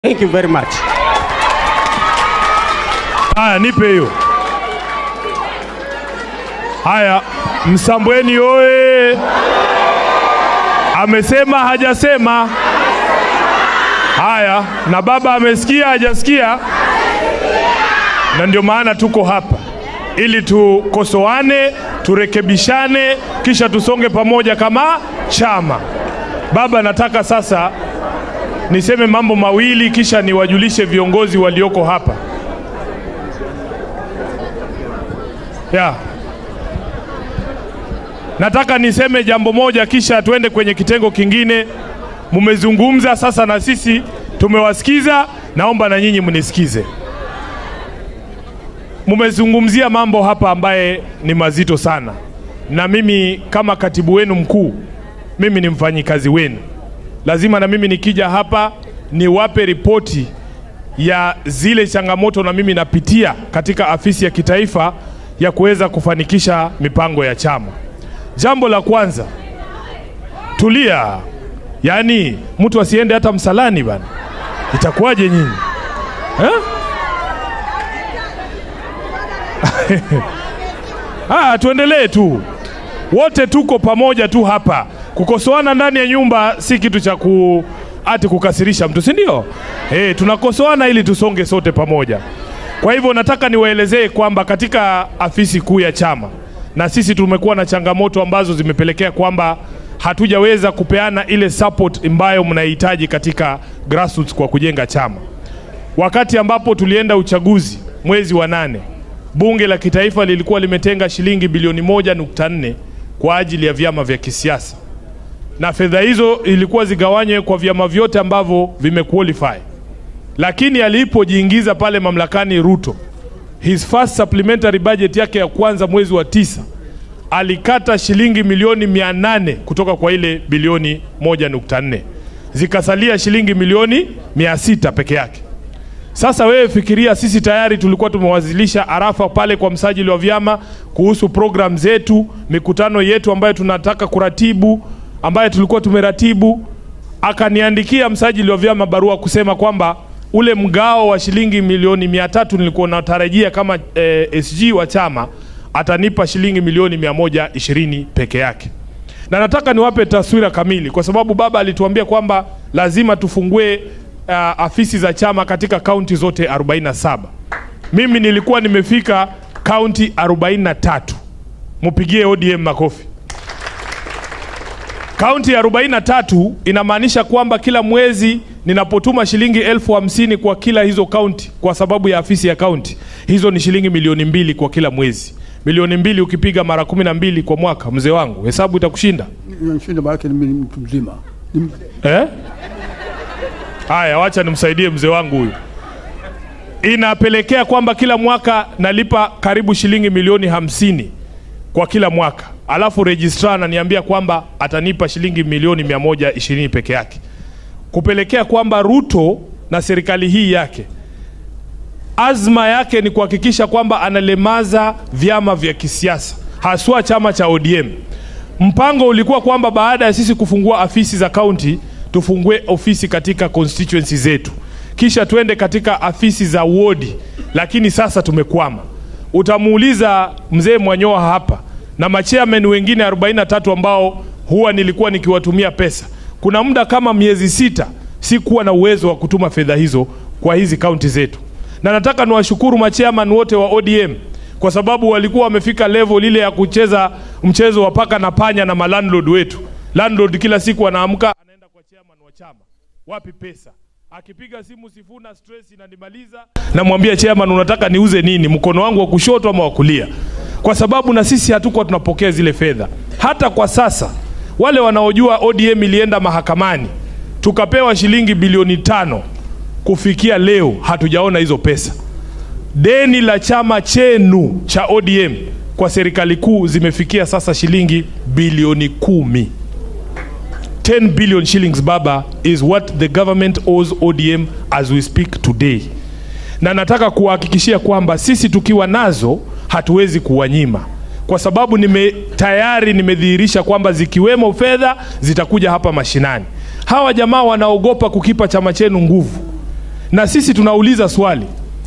Thank you very much. Haya, nipe hiyo. Haya, Msambweni oye! Amesema hajasema? Haya, na baba amesikia hajasikia? Na ndio maana tuko hapa ili tukosoane, turekebishane, kisha tusonge pamoja kama chama. Baba, nataka sasa niseme mambo mawili kisha niwajulishe viongozi walioko hapa. Ya. Nataka niseme jambo moja kisha tuende kwenye kitengo kingine. Mumezungumza sasa na sisi tumewasikiza, naomba na nyinyi mnisikize. Mumezungumzia mambo hapa ambaye ni mazito sana, na mimi kama katibu wenu mkuu, mimi ni mfanyikazi wenu, lazima na mimi nikija hapa niwape ripoti ya zile changamoto na mimi napitia katika afisi ya kitaifa ya kuweza kufanikisha mipango ya chama. Jambo la kwanza, tulia, yaani mtu asiende hata msalani bana, itakuwaje nyinyi eh? Ah, tuendelee tu, wote tuko pamoja tu hapa. Kukosoana ndani ya nyumba si kitu cha ku ati kukasirisha mtu, si ndio? Eh, tunakosoana ili tusonge sote pamoja. Kwa hivyo nataka niwaelezee kwamba katika afisi kuu ya chama na sisi tumekuwa na changamoto ambazo zimepelekea kwamba hatujaweza kupeana ile support ambayo mnahitaji katika grassroots kwa kujenga chama. Wakati ambapo tulienda uchaguzi mwezi wa nane, bunge la kitaifa lilikuwa limetenga shilingi bilioni moja nukta nne kwa ajili ya vyama vya kisiasa, na fedha hizo ilikuwa zigawanywe kwa vyama vyote ambavyo vimequalify lakini alipojiingiza pale mamlakani Ruto, his first supplementary budget yake ya kwanza mwezi wa tisa alikata shilingi milioni mia nane kutoka kwa ile bilioni moja nukta nne zikasalia shilingi milioni mia sita peke yake. Sasa wewe fikiria, sisi tayari tulikuwa tumewasilisha arafa pale kwa msajili wa vyama kuhusu program zetu, mikutano yetu ambayo tunataka kuratibu, ambayo tulikuwa tumeratibu. Akaniandikia msajili wa vyama barua kusema kwamba ule mgao wa shilingi milioni mia tatu nilikuwa natarajia kama eh, SG wa chama atanipa shilingi milioni mia moja ishirini peke yake. Na nataka niwape taswira kamili, kwa sababu baba alituambia kwamba lazima tufungue uh, afisi za chama katika kaunti zote 47. Mimi nilikuwa nimefika kaunti 43. Mupigie ODM makofi. Kaunti ya 43 inamaanisha kwamba kila mwezi ninapotuma shilingi elfu hamsini kwa kila hizo kaunti, kwa sababu ya afisi ya kaunti, hizo ni shilingi milioni mbili kwa kila mwezi. Milioni mbili ukipiga mara kumi na mbili kwa mwaka, mzee wangu, hesabu itakushinda Nashinda maanake ni mtu mzima. Ni- eh? Haya, wacha nimsaidie mzee wangu huyu. Inapelekea kwamba kila mwaka nalipa karibu shilingi milioni hamsini kwa kila mwaka, alafu registrar ananiambia kwamba atanipa shilingi milioni mia moja ishirini peke yake, kupelekea kwamba Ruto na serikali hii yake azma yake ni kuhakikisha kwamba analemaza vyama vya kisiasa haswa chama cha ODM. Mpango ulikuwa kwamba baada ya sisi kufungua afisi za kaunti tufungue ofisi katika constituency zetu, kisha twende katika afisi za wodi, lakini sasa tumekwama. Utamuuliza mzee Mwanyoa hapa na machairman wengine 43 ambao huwa nilikuwa nikiwatumia pesa. Kuna muda kama miezi sita sikuwa na uwezo wa kutuma fedha hizo kwa hizi kaunti zetu, na nataka niwashukuru machairman wote wa ODM kwa sababu walikuwa wamefika level ile ya kucheza mchezo wa paka na panya na malandlord wetu. Landlord kila siku anaamka anaenda kwa chairman wa chama, wapi pesa? Akipiga simu Sifuna, stress inanimaliza, namwambia chairman, unataka niuze nini, mkono wangu wa kushoto ama wa kulia? Kwa sababu na sisi hatukuwa tunapokea zile fedha. Hata kwa sasa wale wanaojua ODM ilienda mahakamani tukapewa shilingi bilioni tano, kufikia leo hatujaona hizo pesa deni la chama chenu cha ODM kwa serikali kuu zimefikia sasa shilingi bilioni kumi. 10 billion shillings baba is what the government owes ODM as we speak today. Na nataka kuwahakikishia kwamba sisi tukiwa nazo hatuwezi kuwanyima, kwa sababu nime tayari nimedhihirisha kwamba zikiwemo fedha zitakuja hapa mashinani. Hawa jamaa wanaogopa kukipa chama chenu nguvu na sisi tunauliza swali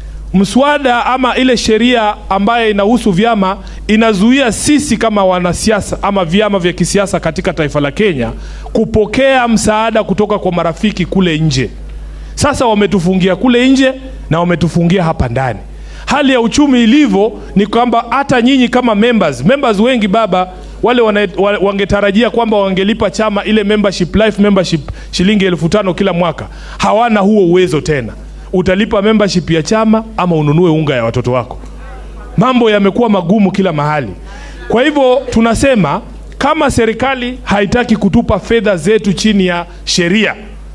mswada ama ile sheria ambayo inahusu vyama inazuia sisi kama wanasiasa ama vyama vya kisiasa katika taifa la Kenya kupokea msaada kutoka kwa marafiki kule nje. Sasa wametufungia kule nje na wametufungia hapa ndani. Hali ya uchumi ilivyo ni kwamba hata nyinyi kama members, members wengi baba wale wana, wa- wangetarajia kwamba wangelipa chama ile membership life membership shilingi elfu tano kila mwaka, hawana huo uwezo tena. Utalipa membership ya chama ama ununue unga ya watoto wako. Mambo yamekuwa magumu kila mahali. Kwa hivyo tunasema kama serikali haitaki kutupa fedha zetu chini ya sheria,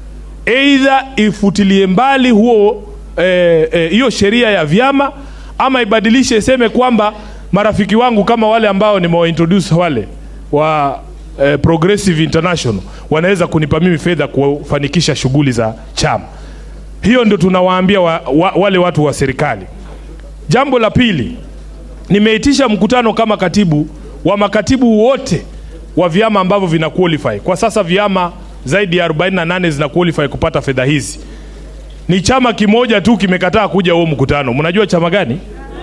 eidha ifutilie mbali huo eh, eh, hiyo sheria ya vyama ama ibadilishe iseme kwamba marafiki wangu kama wale ambao nimewaintroduce wale wa eh, Progressive International wanaweza kunipa mimi fedha kufanikisha shughuli za chama. Hiyo ndio tunawaambia wa, wa, wale watu wa serikali. Jambo la pili, nimeitisha mkutano kama katibu wa makatibu wote wa vyama ambavyo vina qualify. Kwa sasa vyama zaidi ya 48 zina qualify kupata fedha hizi. Ni chama kimoja tu kimekataa kuja huo mkutano. Mnajua chama gani?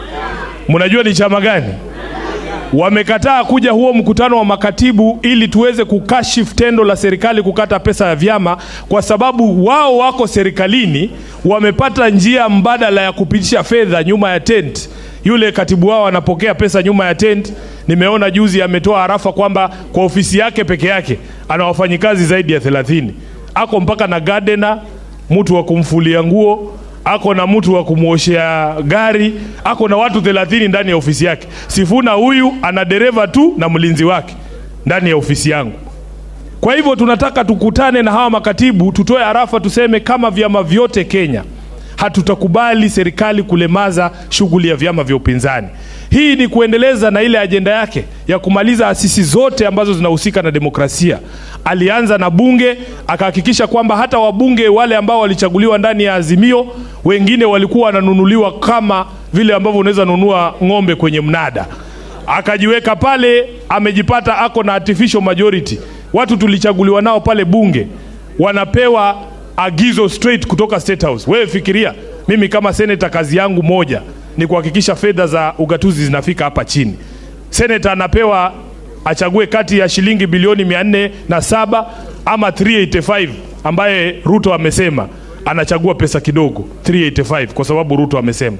Mnajua ni chama gani? Wamekataa kuja huo mkutano wa makatibu ili tuweze kukashifu tendo la serikali kukata pesa ya vyama, kwa sababu wao wako serikalini, wamepata njia mbadala ya kupitisha fedha nyuma ya tent. Yule katibu wao anapokea pesa nyuma ya tent. Nimeona juzi ametoa harafa kwamba kwa ofisi yake peke yake ana wafanyikazi zaidi ya 30 ako mpaka na gardener, mtu wa kumfulia nguo ako na mtu wa kumwoshea gari, ako na watu 30 ndani ya ofisi yake. Sifuna huyu ana dereva tu na mlinzi wake ndani ya ofisi yangu. Kwa hivyo tunataka tukutane na hawa makatibu, tutoe harafa, tuseme kama vyama vyote Kenya hatutakubali serikali kulemaza shughuli ya vyama vya upinzani. Hii ni kuendeleza na ile ajenda yake ya kumaliza asisi zote ambazo zinahusika na demokrasia. Alianza na bunge, akahakikisha kwamba hata wabunge wale ambao walichaguliwa ndani ya Azimio, wengine walikuwa wananunuliwa kama vile ambavyo unaweza nunua ng'ombe kwenye mnada akajiweka pale, amejipata ako na artificial majority. Watu tulichaguliwa nao pale bunge wanapewa agizo straight kutoka State House. Wewe fikiria, mimi kama seneta kazi yangu moja ni kuhakikisha fedha za ugatuzi zinafika hapa chini. Seneta anapewa achague kati ya shilingi bilioni mia nne na saba ama 385 ambaye Ruto amesema anachagua pesa kidogo 385 kwa sababu Ruto amesema.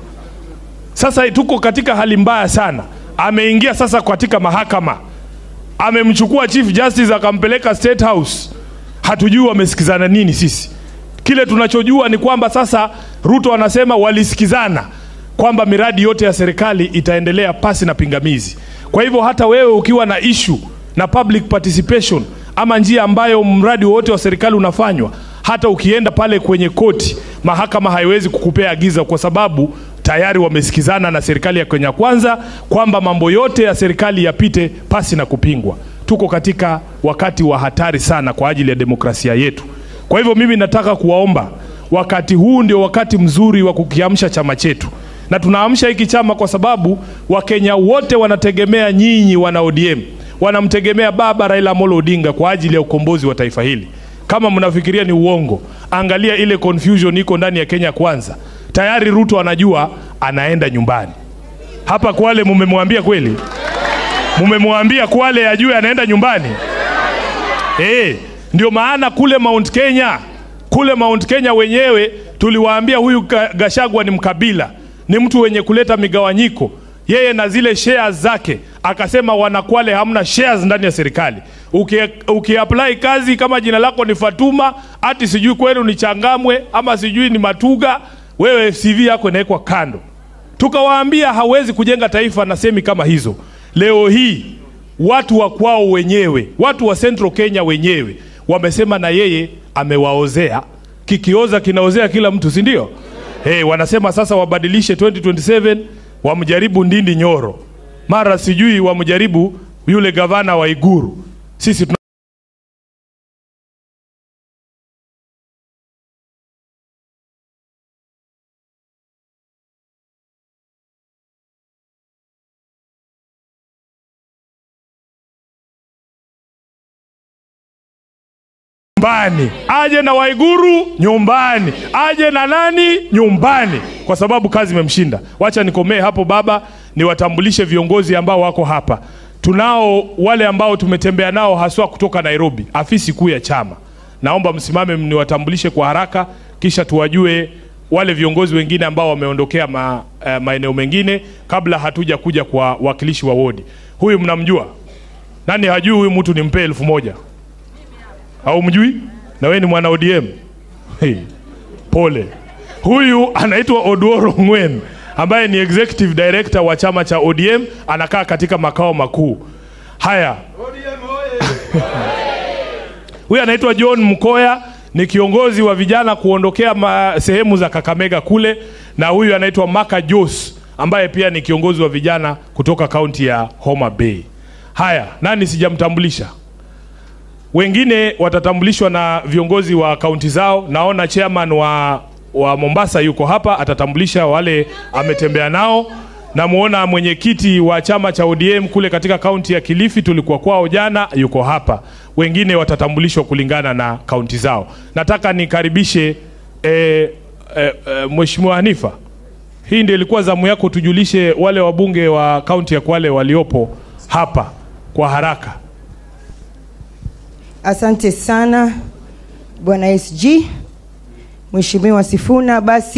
Sasa tuko katika hali mbaya sana. Ameingia sasa katika mahakama, amemchukua Chief Justice akampeleka State House. Hatujui wamesikizana nini. Sisi kile tunachojua ni kwamba sasa Ruto anasema walisikizana kwamba miradi yote ya serikali itaendelea pasi na pingamizi. Kwa hivyo hata wewe ukiwa na issue na public participation ama njia ambayo mradi wowote wa serikali unafanywa, hata ukienda pale kwenye koti, mahakama haiwezi kukupea agiza kwa sababu tayari wamesikizana na serikali ya Kenya Kwanza kwamba mambo yote ya serikali yapite pasi na kupingwa. Tuko katika wakati wa hatari sana kwa ajili ya demokrasia yetu. Kwa hivyo mimi nataka kuwaomba, wakati huu ndio wakati mzuri wa kukiamsha chama chetu, na tunaamsha hiki chama kwa sababu Wakenya wote wanategemea nyinyi, wana ODM wanamtegemea baba Raila Amolo Odinga kwa ajili ya ukombozi wa taifa hili. Kama mnafikiria ni uongo, angalia ile confusion iko ndani ya Kenya Kwanza. Tayari Ruto anajua anaenda nyumbani. Hapa Kwale mumemwambia kweli? Mumemwambia Kwale ajue anaenda nyumbani? Eh, ndio maana kule Mount Kenya, kule Mount Kenya wenyewe tuliwaambia huyu Ga- Gashagwa ni mkabila, ni mtu wenye kuleta migawanyiko, yeye na zile shares zake. Akasema wanakwale hamna shares ndani ya serikali. Uki, ukiapply kazi kama jina lako ni Fatuma, ati sijui kwenu ni Changamwe ama sijui ni Matuga, wewe CV yako inawekwa kando. Tukawaambia hawezi kujenga taifa na semi kama hizo. Leo hii watu wa kwao wenyewe, watu wa Central Kenya wenyewe wamesema na yeye amewaozea, kikioza kinaozea kila mtu, si ndio? Hey, wanasema sasa wabadilishe 2027 wamjaribu Ndindi Nyoro, mara sijui wamjaribu yule gavana wa Iguru. Sisi tuna nyumbani, aje na Waiguru nyumbani, aje na nani nyumbani, kwa sababu kazi imemshinda. Wacha nikomee hapo baba, niwatambulishe viongozi ambao wako hapa. Tunao wale ambao tumetembea nao haswa kutoka Nairobi, afisi kuu ya chama. Naomba msimame mniwatambulishe kwa haraka, kisha tuwajue wale viongozi wengine ambao wameondokea ma, eh, maeneo mengine kabla hatuja kuja kwa wakilishi wa wodi. Huyu mnamjua? Nani hajui huyu mtu nimpe elfu moja? Au mjui? Na wewe ni mwana ODM? Hey, pole. Huyu anaitwa Oduoro Ngwen ambaye ni executive director wa chama cha ODM, anakaa katika makao makuu haya. Huyu anaitwa John Mkoya, ni kiongozi wa vijana kuondokea ma, sehemu za Kakamega kule, na huyu anaitwa Maka Jos ambaye pia ni kiongozi wa vijana kutoka kaunti ya Homa Bay. Haya, nani sijamtambulisha? Wengine watatambulishwa na viongozi wa kaunti zao. Naona chairman wa, wa Mombasa yuko hapa, atatambulisha wale ametembea nao. Namuona mwenyekiti wa chama cha ODM kule katika kaunti ya Kilifi, tulikuwa kwao jana, yuko hapa. Wengine watatambulishwa kulingana na kaunti zao. Nataka nikaribishe eh, eh, eh, Mheshimiwa Hanifa, hii ndio ilikuwa zamu yako, tujulishe wale wabunge wa kaunti ya Kwale waliopo hapa kwa haraka. Asante sana Bwana SG, Mheshimiwa Sifuna. Basi